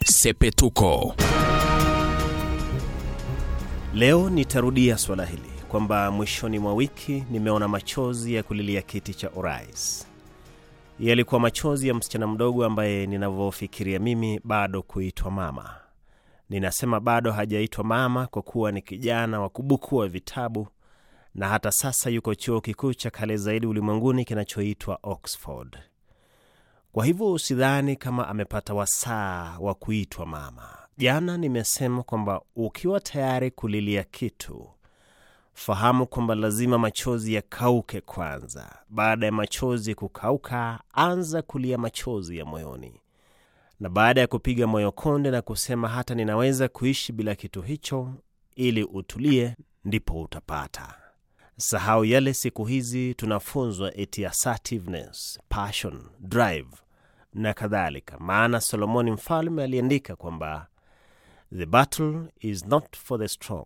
Sepetuko. Leo nitarudia swala hili kwamba mwishoni mwa wiki nimeona machozi ya kulilia kiti cha urais. Yalikuwa machozi ya msichana mdogo ambaye ninavyofikiria mimi bado kuitwa mama. Ninasema bado hajaitwa mama kwa kuwa ni kijana wa kubukua vitabu na hata sasa yuko chuo kikuu cha kale zaidi ulimwenguni kinachoitwa Oxford. Kwa hivyo usidhani kama amepata wasaa wa kuitwa mama. Jana nimesema kwamba ukiwa tayari kulilia kitu, fahamu kwamba lazima machozi yakauke kwanza. Baada ya machozi kukauka, anza kulia machozi ya moyoni, na baada ya kupiga moyo konde na kusema hata ninaweza kuishi bila kitu hicho, ili utulie, ndipo utapata. Sahau yale siku hizi tunafunzwa eti assertiveness, passion, drive na kadhalika, maana Solomoni mfalme aliandika kwamba the battle is not for the strong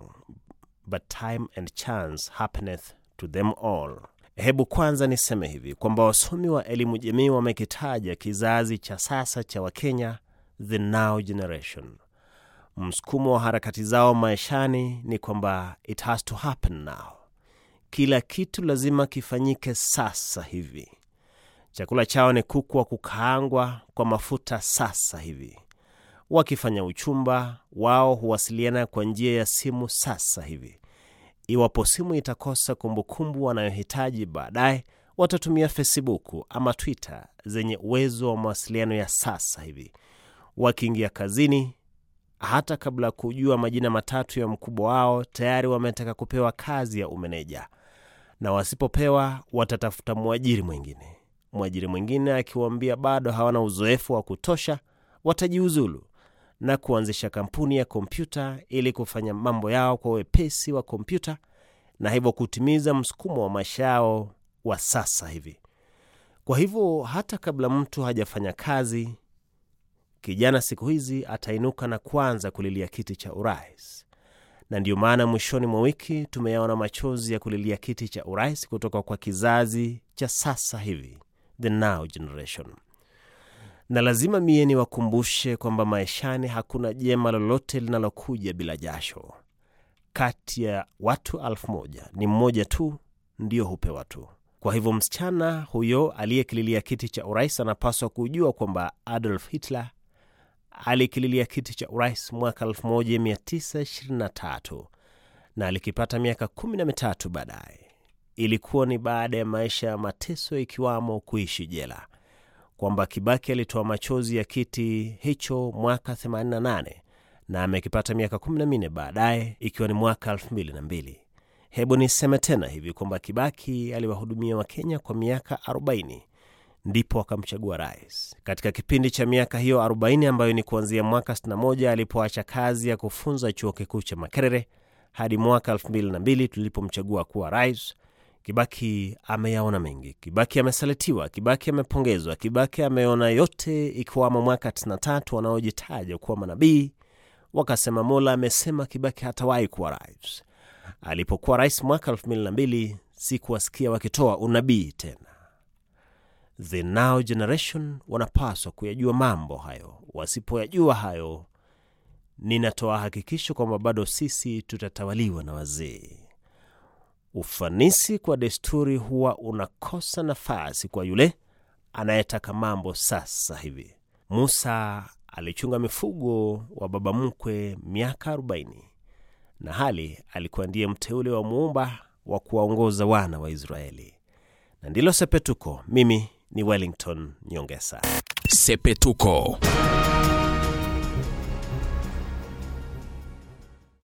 but time and chance happeneth to them all. Hebu kwanza niseme hivi kwamba wasomi wa elimu jamii wamekitaja kizazi cha sasa cha Wakenya, the now generation. Msukumo wa harakati zao maishani ni kwamba it has to happen now. Kila kitu lazima kifanyike sasa hivi. Chakula chao ni kuku wa kukaangwa kwa mafuta sasa hivi. Wakifanya uchumba wao huwasiliana kwa njia ya simu sasa hivi. Iwapo simu itakosa kumbukumbu wanayohitaji baadaye, watatumia Facebook ama Twitter zenye uwezo wa mawasiliano ya sasa hivi. Wakiingia kazini, hata kabla ya kujua majina matatu ya mkubwa wao, tayari wametaka kupewa kazi ya umeneja, na wasipopewa watatafuta mwajiri mwingine. Mwajiri mwingine akiwaambia bado hawana uzoefu wa kutosha, watajiuzulu na kuanzisha kampuni ya kompyuta ili kufanya mambo yao kwa wepesi wa kompyuta na hivyo kutimiza msukumo wa maisha yao wa sasa hivi. Kwa hivyo hata kabla mtu hajafanya kazi, kijana siku hizi atainuka na kuanza kulilia kiti cha urais, na ndiyo maana mwishoni mwa wiki tumeyaona machozi ya kulilia kiti cha urais kutoka kwa kizazi cha sasa hivi, the now generation na lazima mie niwakumbushe kwamba maishani hakuna jema lolote linalokuja bila jasho. Kati ya watu elfu moja ni mmoja tu ndiyo hupewa tu. Kwa hivyo msichana huyo aliyekililia kiti cha urais anapaswa kujua kwamba Adolf Hitler alikililia kiti cha urais mwaka 1923 na alikipata miaka kumi na mitatu baadaye. Ilikuwa ni baada ya maisha ya mateso, ikiwamo kuishi jela kwamba Kibaki alitoa machozi ya kiti hicho mwaka 88 na amekipata miaka 14 baadaye ikiwa ni mwaka 2002. Hebu niseme tena hivi kwamba Kibaki aliwahudumia Wakenya kwa miaka 40 ndipo akamchagua rais. Katika kipindi cha miaka hiyo 40 ambayo ni kuanzia mwaka 61 alipoacha kazi ya kufunza chuo kikuu cha Makerere hadi mwaka 2002 tulipomchagua kuwa rais, Kibaki ameyaona mengi. Kibaki amesalitiwa, Kibaki amepongezwa, Kibaki ameona yote, ikiwamo mwaka 93 wanaojitaja kuwa manabii wakasema Mola amesema Kibaki hatawahi kuwa rais. Alipokuwa rais mwaka 2002 sikuwasikia wakitoa unabii tena. The now generation wanapaswa kuyajua mambo hayo. Wasipoyajua hayo, ninatoa hakikisho kwamba bado sisi tutatawaliwa na wazee. Ufanisi kwa desturi huwa unakosa nafasi kwa yule anayetaka mambo sasa hivi. Musa alichunga mifugo wa baba mkwe miaka 40 na hali alikuwa ndiye mteule wa muumba wa kuwaongoza wana wa Israeli. Na ndilo Sepetuko. Mimi ni Wellington Nyongesa. Sepetuko.